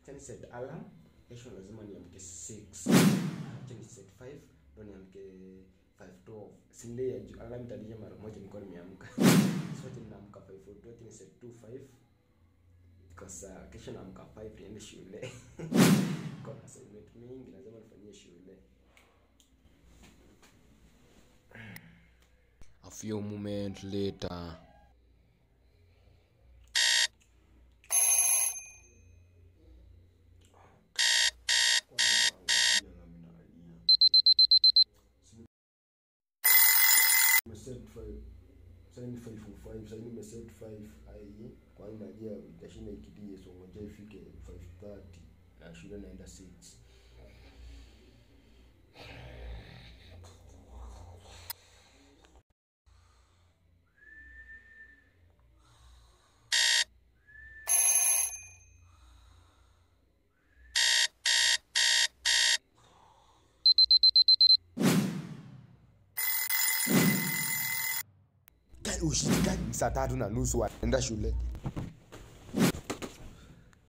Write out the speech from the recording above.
acha ni set alarm kesho lazima niamke 6 acha ni set 5 ndo niamke 512 sinde ya juu alarm italia mara moja nilikuwa nimeamka so acha ninaamka 542 acha ni set 25 kwa saa kesho naamka 5 niende shule kuna assignment mingi lazima nifanyie shule A few moments later. Nimeset five- sasa ni 505 sasa nimeset 5 ai kwa hiyo najua itashinda ikidie so ngoja ifike 530 na shule naenda 6 Ushikani saa tatu na nusu anaenda shule.